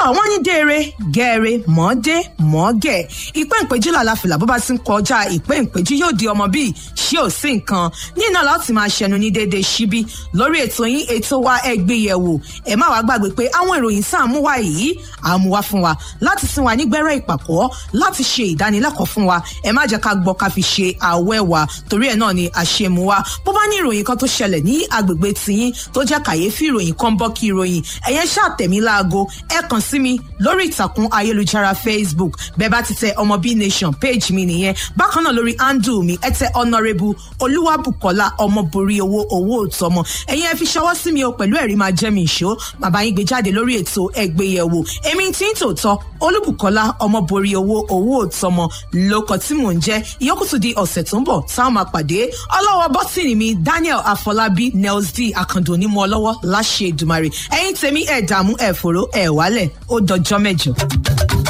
àwọn ní déere gẹ́ẹ̀rẹ́ mọ́ọ́dé mọ́ọ́gẹ̀ ìpẹ́ ìpéjú làlàfìlà bó bá ti ń kọjá ìpẹ́ ìpéjú yóò di ọmọ bíi ṣé ò sí nǹkan nínú láti máa ṣẹnu ní déédéé síbí lórí ètò yín ètò wa ẹgbẹ́ yẹ̀wò ẹ má wàá gbàgbé pé àwọn ìròyìn sáàmú wa yìí àmú wa fún wa láti sin wa nígbẹ́rẹ́ ìpàkọ́ láti ṣe ìdánilẹ́kọ̀ọ́ fún wa ẹ má jẹ́ ká gbọ́ ká fi ṣe àwẹ́ wa torí ẹ̀ náà ni àṣemú wa bó bá ní ìròyìn kan tó ṣẹlẹ̀ ní agbègbè tiyín tó jẹ́ kàyéfì ìròyìn kan bọ́ kí ìròyìn ẹ̀yẹn ṣàtẹ̀mí láago ẹ kàn sí mi lórí ìtàkùn ayélujára facebook bẹ́ẹ̀ bá ti tẹ ọmọ b nation page mi nìyẹn bákan náà lórí handle mi ẹ tẹ honourable olúwàbùkọ́lá ọmọborí owó owó òtọmọ ẹ̀yin ẹ fi ṣọwọ́ sí mi o pẹ̀lú ẹ̀rí máa jẹ́ mi ìṣó bàbá yín gbé jáde lórí ètò ẹgbẹ́yẹ̀wò èmi tí ń tòótọ́ olúbùkọ́lá ọmọborí owó owó òtọmọ lóko tí mò ń jẹ́ ìyókùtù di ọ̀sẹ̀ tó ń bọ̀ táwọn máa pàdé ọlọ́wọ́ bọ́tìnì mi daniel afọlábí nels d akando onímọ̀ ọlọ́wọ́ láṣẹ ìdùmarè ẹ̀yin tèmi ẹ̀ dààmú ẹ̀ fòró ẹ̀ wálẹ̀ ó dọjọ́ mẹ́jọ.